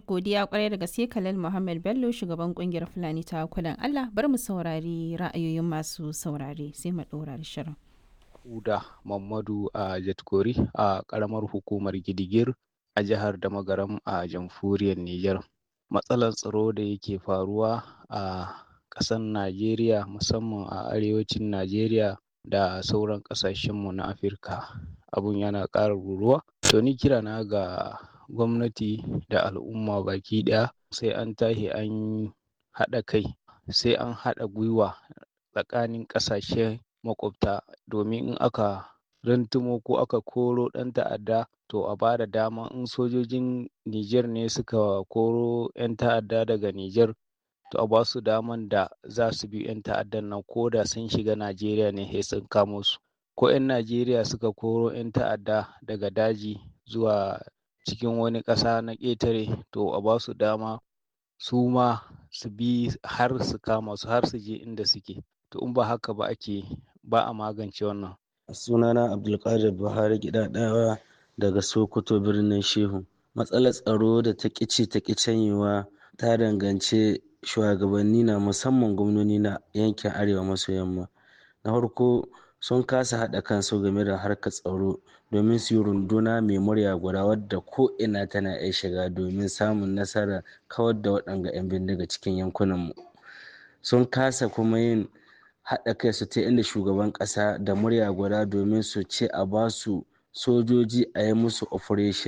godiya kwarai da gaske Khalil Muhammad Bello shugaban kungiyar Fulani ta kudan Allah bar mu saurari ra'ayoyin masu saurare sai mu ɗora da shirin. Uda Mamadu a Jatkori a ƙaramar hukumar Gidigir a jihar Damagaram a jamhuriyar Nijar. Matsalar tsaro da yake faruwa a ƙasar Najeriya musamman a arewacin Najeriya da sauran ƙasashenmu na Afirka abun yana ƙara ruruwa. To ni kira na ga gwamnati da al'umma baki ɗaya sai an tashi an haɗa kai sai an haɗa gwiwa tsakanin ƙasashe makwabta domin in aka rantumo ko aka koro ɗan ta'adda to a ba da dama in sojojin Nijar ne suka koro 'yan ta'adda daga Nijar to a ba su daman da za su bi 'yan ta'addan nan ko da sun shiga Najeriya ne sai sun kamo su. Ko 'yan Najeriya suka koro 'yan ta'adda daga daji zuwa cikin wani ƙasa na ƙetare to a ba su dama su ma su bi har su kama su har su je inda suke. To in ba haka ba ake ba a magance wannan. sunana abdulkadir buhari gidadawa daga sokoto birnin shehu matsalar tsaro da ta ƙici ta canyewa ta danganci shugabanni na musamman gwamnoni na yankin arewa maso yamma na farko sun kasa haɗa kansu game da harkar tsaro domin su yi runduna mai murya guda wadda ko ina tana iya shiga domin samun nasarar kawar da waɗanga 'yan bindiga cikin yankunanmu sun kasa kuma yin haɗa kai su ta inda shugaban ƙasa da murya guda domin su ce a ba su sojoji a yi musu operation